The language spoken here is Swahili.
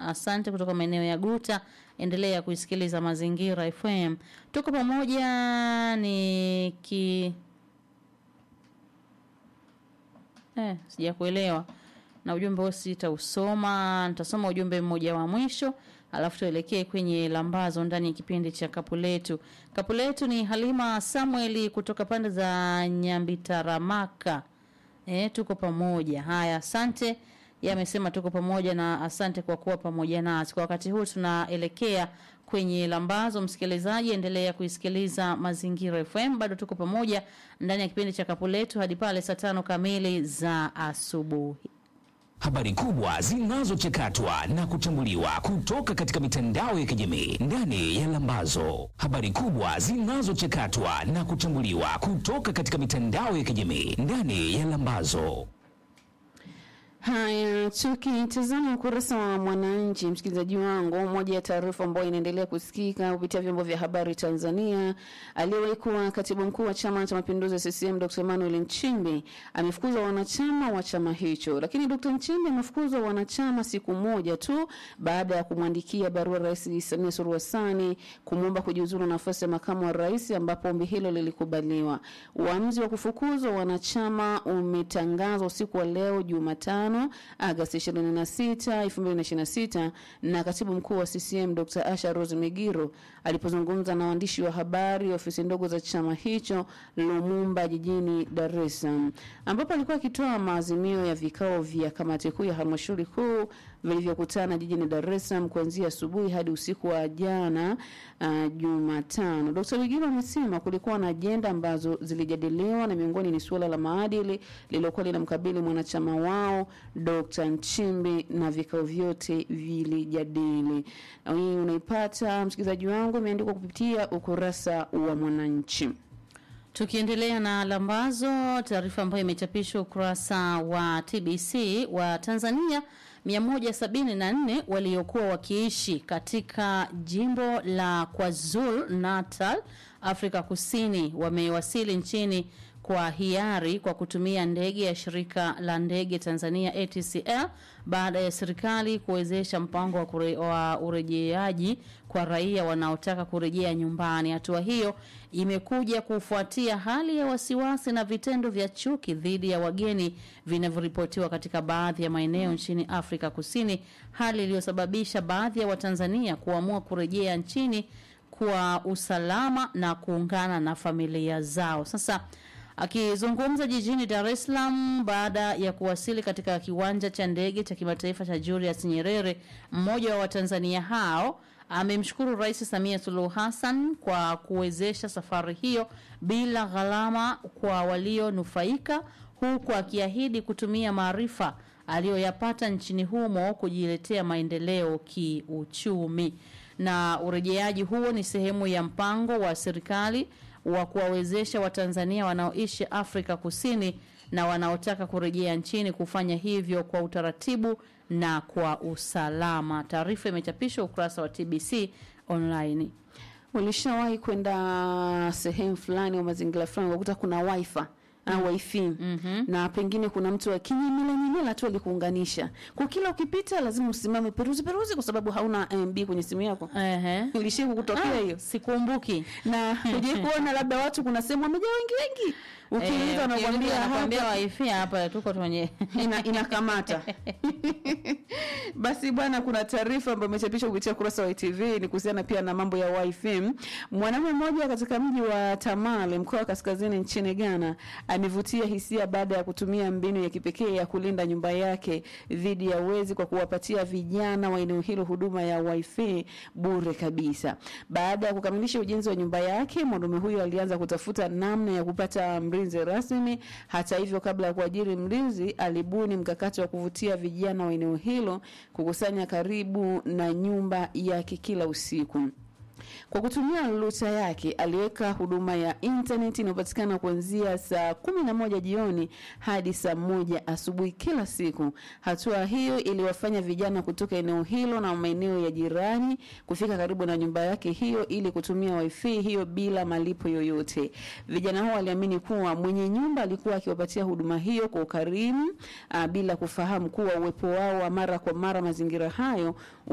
asante kutoka maeneo ya Guta. Endelea kuisikiliza Mazingira FM, tuko pamoja. Ni ki eh, sijakuelewa na ujumbe huo sitausoma. Nitasoma ujumbe mmoja wa mwisho alafu tuelekee kwenye lambazo ndani ya kipindi cha kapu letu. Kapu letu ni Halima Samueli kutoka pande za Nyambitaramaka. E, tuko pamoja. Haya, asante. Yamesema tuko pamoja na asante kwa kuwa pamoja nasi. Kwa wakati huu tunaelekea kwenye lambazo. Msikilizaji, endelea kuisikiliza Mazingira FM, bado tuko pamoja ndani ya kipindi cha kapu letu hadi pale saa tano kamili za asubuhi. Habari kubwa zinazochakatwa na kuchambuliwa kutoka katika mitandao ya kijamii ndani ya Lambazo. Habari kubwa zinazochakatwa na kuchambuliwa kutoka katika mitandao ya kijamii ndani ya Lambazo. Haya, tukitazama ukurasa wa Mwananchi, msikilizaji wangu, moja ya taarifa ambayo inaendelea kusikika kupitia vyombo vya habari Tanzania, aliyewahi kuwa katibu mkuu wa Chama cha Mapinduzi CCM Dr. Emmanuel Nchimbi amefukuzwa wanachama wa chama hicho. Lakini Dr. Nchimbi amefukuzwa wanachama siku moja tu baada ya kumwandikia barua Rais Samia Suluhu Hassan kumwomba kujiuzuru nafasi ya makamu wa rais, ambapo ombi hilo lilikubaliwa. Uamuzi wa kufukuzwa wanachama umetangazwa usiku wa leo Jumatano Agosti 26, 2026 na katibu mkuu wa CCM Dr. Asha Rose Migiro alipozungumza na waandishi wa habari ofisi ndogo za chama hicho Lumumba jijini Dar es Salaam, ambapo alikuwa akitoa maazimio ya vikao vya kamati kuu ya halmashauri kuu vilivyokutana jijini Dar es Salaam kuanzia asubuhi hadi usiku wa jana uh, Jumatano. Dr. Migiro amesema kulikuwa na ajenda ambazo zilijadiliwa na miongoni ni suala la maadili lililokuwa linamkabili mwanachama wao Dr. Nchimbi na vikao vyote vilijadili. Na Hii unaipata msikilizaji wangu, imeandikwa kupitia ukurasa wa Mwananchi. Tukiendelea na lambazo, taarifa ambayo imechapishwa ukurasa wa TBC wa Tanzania 174 waliokuwa wakiishi katika jimbo la KwaZulu Natal, Afrika Kusini wamewasili nchini kwa hiari kwa kutumia ndege ya shirika la ndege Tanzania ATCL baada ya serikali kuwezesha mpango wa, kure, wa urejeaji kwa raia wanaotaka kurejea nyumbani. Hatua hiyo imekuja kufuatia hali ya wasiwasi na vitendo vya chuki dhidi ya wageni vinavyoripotiwa katika baadhi ya maeneo nchini Afrika Kusini, hali iliyosababisha baadhi ya Watanzania kuamua kurejea nchini kwa usalama na kuungana na familia zao. Sasa Akizungumza jijini Dar es Salaam baada ya kuwasili katika kiwanja cha ndege cha kimataifa cha Julius Nyerere, mmoja wa Watanzania hao amemshukuru Rais Samia Suluhu Hassan kwa kuwezesha safari hiyo bila gharama kwa walionufaika, huku akiahidi kutumia maarifa aliyoyapata nchini humo kujiletea maendeleo kiuchumi. Na urejeaji huo ni sehemu ya mpango wa serikali wa kuwawezesha Watanzania wanaoishi Afrika Kusini na wanaotaka kurejea nchini kufanya hivyo kwa utaratibu na kwa usalama. Taarifa imechapishwa ukurasa wa TBC online. Ulishawahi kwenda sehemu fulani au mazingira fulani ukakuta kuna wifi au wifi Mhm. na pengine kuna mtu akinyemela nyemela tu alikuunganisha kwa kila ukipita lazima usimame peruzi peruzi kwa sababu hauna MB kwenye simu yako Ehe. ilishia kukutokea hiyo Sikumbuki. na hujai kuona labda watu kuna sehemu wamejaa wengi wengi ukiuliza Eh, wanakuambia wanakuambia hapa wifi hapa tuko kwenye ina, inakamata basi bwana kuna taarifa ambayo imechapishwa kupitia ukurasa wa ITV ni kuhusiana pia na mambo ya wifi mwanaume mmoja katika mji wa Tamale mkoa wa kaskazini nchini Ghana amevutia hisia baada ya kutumia mbinu ya kipekee ya kulinda nyumba yake dhidi ya wezi kwa kuwapatia vijana wa eneo hilo huduma ya wifi bure kabisa baada ya kukamilisha ujenzi wa nyumba yake mwanaume huyo alianza kutafuta namna ya kupata mlinzi rasmi hata hivyo kabla ya kuajiri mlinzi alibuni mkakati wa kuvutia vijana wa eneo hilo kukusanya karibu na nyumba yake kila usiku kwa kutumia luta yake aliweka huduma ya intaneti inayopatikana kuanzia saa kumi na moja jioni hadi saa moja asubuhi kila siku. Hatua hiyo iliwafanya vijana kutoka eneo hilo na maeneo ya jirani kufika karibu na nyumba yake hiyo ili kutumia wifi hiyo bila malipo yoyote. Vijana hao waliamini kuwa mwenye nyumba alikuwa akiwapatia huduma hiyo kwa ukarimu, ah, bila kufahamu kuwa uwepo wao wa mara kwa mara mazingira hayo